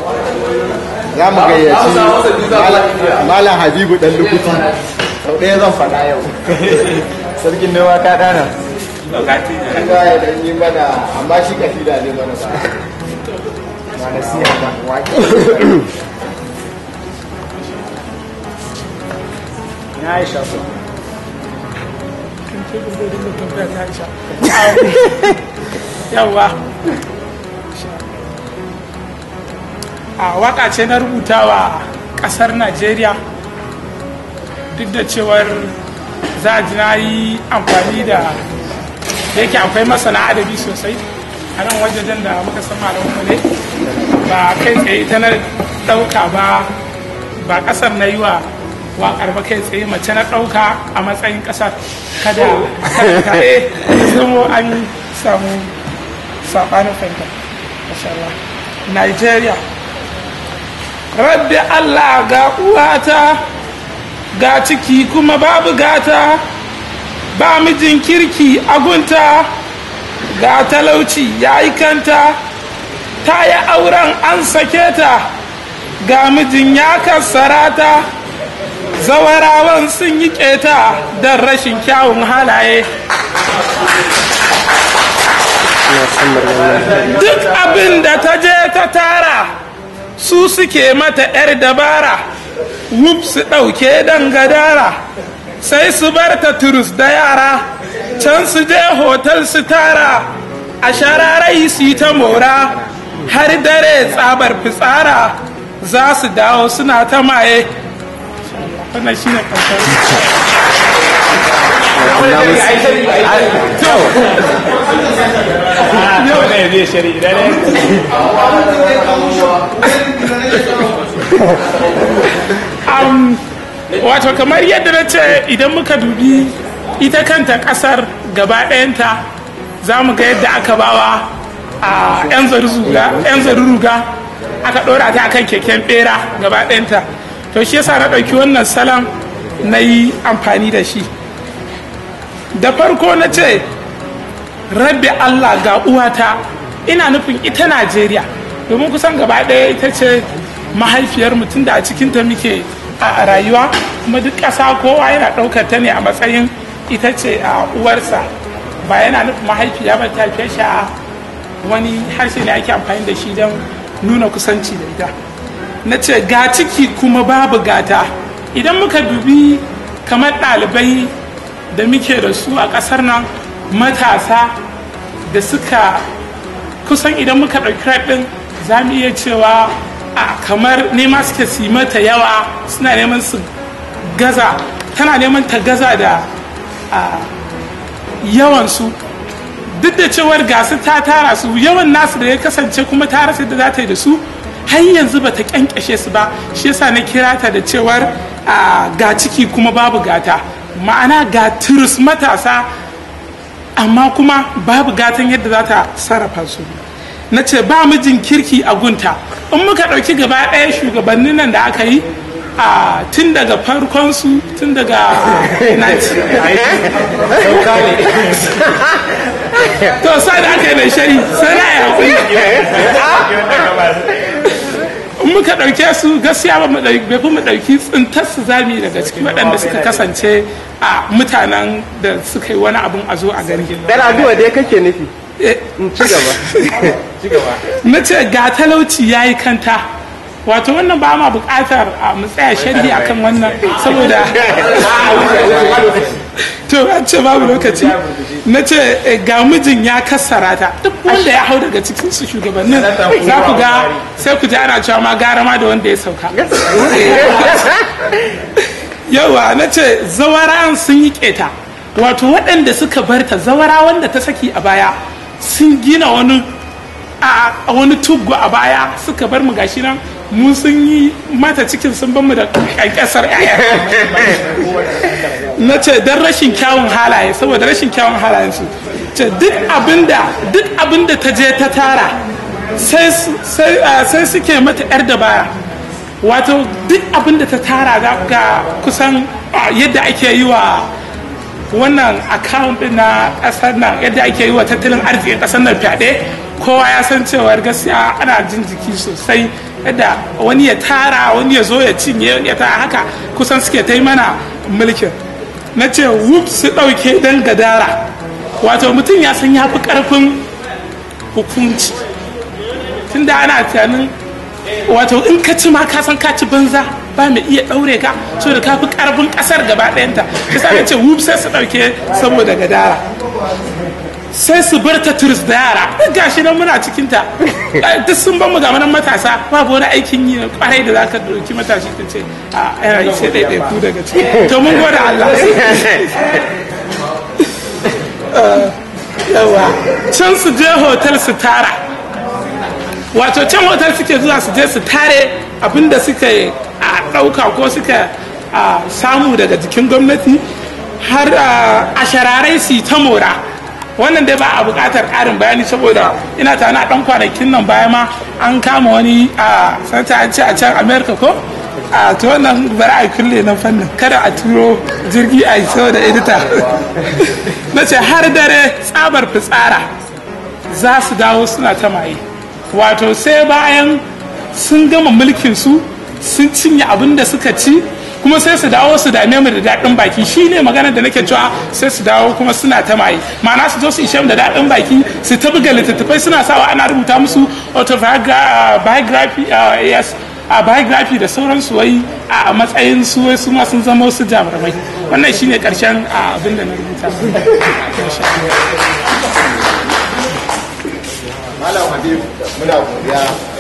za mu gayyaci malam habibu dan lukuti sau ɗaya zan faɗa yau sarkin noma ka dana an ga ya dan yi mana amma shi kafida ne mana ba ba na siya ba waƙi na aisha so yawa a waka ce na rubuta wa kasar najeriya duk da cewar za a ji na yi amfani da da yake akwai masana adabi sosai a nan wajajen da muka san malamu ne ba kai tsaye ta na ɗauka ba ba ƙasar na yi wa waƙar ba kai tsaye mace na ɗauka a matsayin ƙasar kada kada eh zamo an samu saɓanin fahimta masha Allah Nigeria rabbi Allah ga uwata ga ciki kuma babu gata ba mijin kirki a gunta ga talauci ya yi kanta ta yi auren an sake ta ga mijin ya kassara ta zawarawan sun yi keta don rashin kyawun halaye duk abin da ta je ta tara su suke mata 'yar dabara wuf su ɗauke don gadara sai su bar ta turus da yara can su je hotel su tara a shararai su yi ta mora har dare tsabar fitsara za su dawo suna ta maye wannan shi ne wato kamar yadda na ce idan muka dubi ita kanta kasar gaba ɗayanta za mu ga yadda aka bawa a 'yan zaruruga aka ɗora ta akan keken ɓera gaba ɗayanta to shi yasa na ɗauki wannan salon na yi amfani da shi da farko na ce rabbi allah ga uwata ina nufin ita najeriya domin kusan gaba ɗaya ita ce mahaifiyar mutum da a cikinta muke a rayuwa kuma duk ƙasa kowa yana ɗaukar ta ne a matsayin ita ce a uwarsa ba yana nufin mahaifiya ba ta fiye shi a wani harshe ne ake amfani da shi don nuna kusanci da ita na ce ga ciki kuma babu gata idan muka dubi kamar ɗalibai da muke da su a ƙasar nan matasa da suka kusan idan muka ɗauki ɗin za mu iya cewa a kamar nema suke su mata yawa suna neman su gaza tana neman ta gaza da yawansu duk da cewar gasu ta tara su yawan nasu da ya kasance kuma ta rasa da za ta yi da su har yanzu ba ta kyankyashe su ba shi yasa na kira ta da cewar ga ciki kuma babu gata ma'ana ga turus matasa amma kuma babu gatan yadda za ta sarrafa su na ce ba mijin kirki a gunta in muka ɗauki gaba ɗaya shugabannin nan da aka yi a tun daga farkon su tun daga to sai da aka yi mai shari sai na yi haƙuri in muka ɗauke su gaskiya ba mu ɗauki mu ɗauki tsintar su zami daga cikin waɗanda suka kasance a mutanen da suka yi wani abun a zo a gani. Dan addu'a dai kake nufi. Ci gaba. Na ce ga talauci ya yi kanta. Wato wannan ba ma buƙatar a mu tsaya sharhi akan wannan saboda to an ce babu lokaci na ce ga mijin ya kassara ta duk wanda ya hau daga cikin su shugabannin za ku ga sai ku ji ana cewa ma gara ma da wanda ya sauka yawa na ce zawarawan sun yi keta wato waɗanda suka barta zawara wanda ta saki a baya sun gina wani a wani tuggo a baya suka bar mu gashi nan mu sun yi mata cikin sun ban mu da kankasar yaya na ce don rashin kyawun halaye saboda rashin kyawun halayen su ce duk abinda duk abinda ta je ta tara sai suke mata yar da baya wato duk abinda ta tara ga kusan yadda ake yi wa wannan account na kasar nan yadda ake yi wa tattalin arzikin kasar nan fyaɗe kowa ya san cewar gaskiya ana jin jiki sosai yadda wani ya tara wani ya zo ya cinye ya tara haka kusan suke ta yi mana mulkin na ce whoop su ɗauke don gadara wato mutum ya san ya fi ƙarfin hukunci tunda ana tunanin wato in ka ci ma ka san ka ci banza ba mai iya ɗaure ka so da ka fi ƙarfin ƙasar gaba ɗayanta ta sa ce whoop sai su ɗauke saboda gadara sai su bar ta turis da yara gashi nan muna cikin ta duk sun ban mu ga nan matasa babu wani aikin yi kwarai da zaka dauki matashi ta ce a yana yi sai ɗaiɗai ku daga ciki to mun gode Allah yawa can su je hotel su tara wato can hotel suke zuwa su je su tare abinda suka a ɗauka ko suka samu daga jikin gwamnati har a shararai su ta mora wannan dai ba a buƙatar ƙarin bayani saboda ina tana a ɗan kwanakin nan baya ma an kama wani a santa an ce a can america ko a to wannan bari a kulle na fannin kada a turo jirgi a yi saboda edita na ce har dare tsabar fitsara za su dawo suna ta maye wato sai bayan sun gama mulkin su sun cinye abin da suka ci kuma sai su dawo su dame mu da daɗin baki shine magana da nake cewa sai su dawo kuma suna ta maye ma'ana su zo su ishe da daɗin baki su ta buga littattafai suna sawa ana rubuta musu autobiography yes a biography da sauransu wai a matsayin su wai su ma sun zama su jamarmai wannan shine karshen abin da na rubuta Malam Habib muna godiya